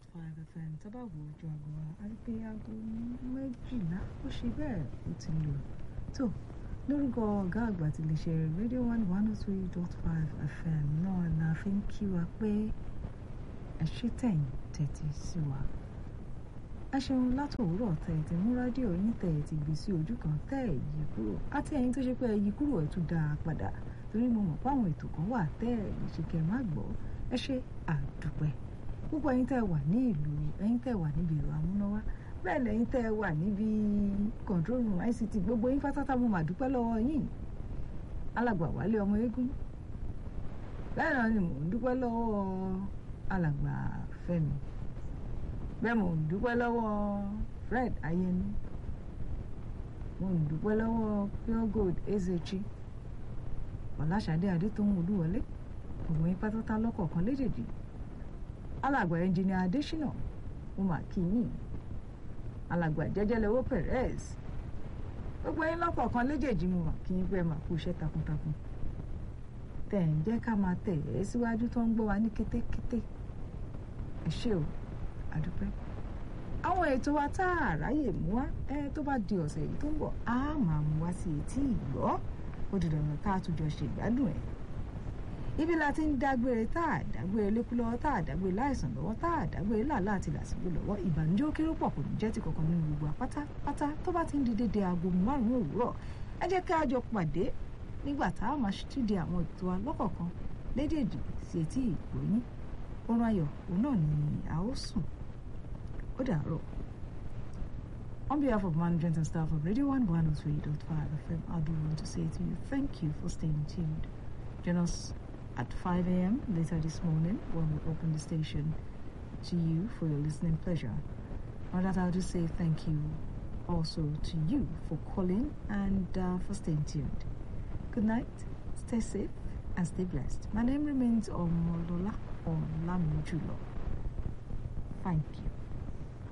five fm tábà wo ojú aago wa a rí pé aago méjìlá ó ṣe bẹ́ẹ̀ ó ti lò tó lórúkọ ọ̀gá àgbà tí lè ṣe rédíò one one oh three dot five fm náà la fi ń kí wa pé ẹ ṣe tẹ̀yìn tẹ̀tí sí wa ẹ ṣeun látòwúrọ̀ tẹ̀ ẹ̀ ti mú rádíò yín tẹ̀ ẹ̀ ti gbé sí ojú kan tẹ̀ ẹ̀ yí kúrò àti ẹ̀yin tó ṣe pé ẹ yí kúrò ẹ̀ tún dá a padà torí mo mọ̀ páwọn ètò kan wà tẹ́ ẹ̀ lè ṣe kẹ́ ẹ má gbọ́ ẹ ṣe àdúpẹ́ púpọ̀ ẹ̀yin tẹ́ ẹ wà ní ìlú ẹ̀yin tẹ́ ẹ wà níbi ìlú amúnáwá bẹ́ẹ̀ lẹ́yìn tẹ́ ẹ wà níbi control room ICT gbogbo yín pátátá mo mà dúpẹ́ lọ́wọ́ yín alàgbà wálé ọmọ eégún bẹ́ẹ̀ náà ni mò ń dúpẹ́ lọ́wọ́ alàgbà fẹ́mi bẹ́ẹ̀ mò ń dúpẹ́ lọ́wọ́ fred ayẹni mo ń dúpẹ́ lọ́wọ́ pure gold ezechi ọ̀làṣadé adétòun olúwọlé gbogbo yín pátátá lọ́kọ̀ọ̀kan léjèèjì alàgbà ẹnjìnìà adésínà mo mà kí yín alàgbà jẹjẹlẹwọ perez gbogbo yín lọ́kọ̀ọ̀kan léjèèjì mo mà kí yín pé ẹ mà kú iṣẹ́ takuntakun tẹ̀ ń jẹ́ ká máa tẹ̀ ẹ́ síwájú tó ń gbọ́ wa ní kétékété ẹ ṣé o àdúpẹ́ àwọn ètò wa tá a ráyè mú wá ẹ tó bá di ọ̀sẹ̀ yìí tó ń bọ̀ á máa mú wá sí etí ìgbọ́ ó di dandan tá a tún jọ ṣègbádùn ẹ̀ ibi la ti ń dágbére tá a dágbére lékú lọ́wọ́ tá a dágbére láìsàn lọ́wọ́ tá a dágbére làálà àti làsìgbò lọ́wọ́ ìbànújẹ́ ó kéré pọ̀ kò ní jẹ́ ti kankan nínú gbogbo apátápátá tó bá ti ń di dédé aago márùn-ún òwúrọ̀ ẹ jẹ́ ká jọ pàdé nígbà tá a máa ṣíde àwọn ètò wa lọ́kọ̀ọ̀kan lédèèdì sí etí ìgbóyín oorun ayọ̀ òun náà ni a ó sùn ó dàárọ̀. On behalf of management and staff of Radio 1 103.5 FM, I do want to say to you thank you for staying tuned. Join us at 5 a.m. later this morning when we open the station to you for your listening pleasure. On that, I'll just say thank you also to you for calling and uh, for staying tuned. Good night, stay safe, and stay blessed. My name remains Omolola Olamijulo. Thank you.